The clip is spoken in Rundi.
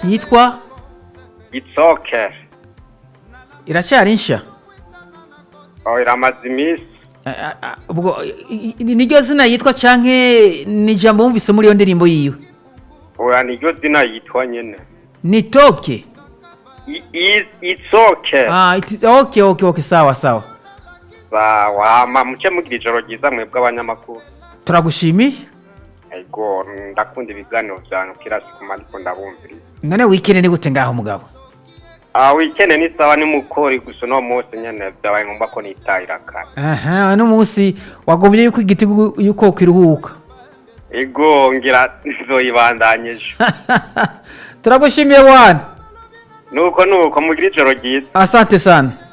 yitwa itsoke iracyari nsha oh, iramaze iminsi Ah, ah, ah, ubwo i- i- niryo zina yitwa canke ni ijambo wumvise muri iyo ndirimbo yiwe oya niryo zina yitwa nyene ni toke I- i- itsoke ah, iti- okay, okay, okay, sawa sawa sawa hama muce mugira ijoro ryiza mwebwe abanyamakuru turagushimiye ego ndakunda ibiganiro vyanyu kila siku mariko ndabumviriza none wikende ni gute ngaho mugabo ah wikende ni sawa ni mukori gusa uno munsi nyene vyabaye ngombwa ko nitahira kare aha uno munsi wagombye yuko igiti gu- yuko kiruhuka ego ngira nzoyibandanya ejo turagushimiye bwana nuko nuko mugira ijoro ryiza asante sana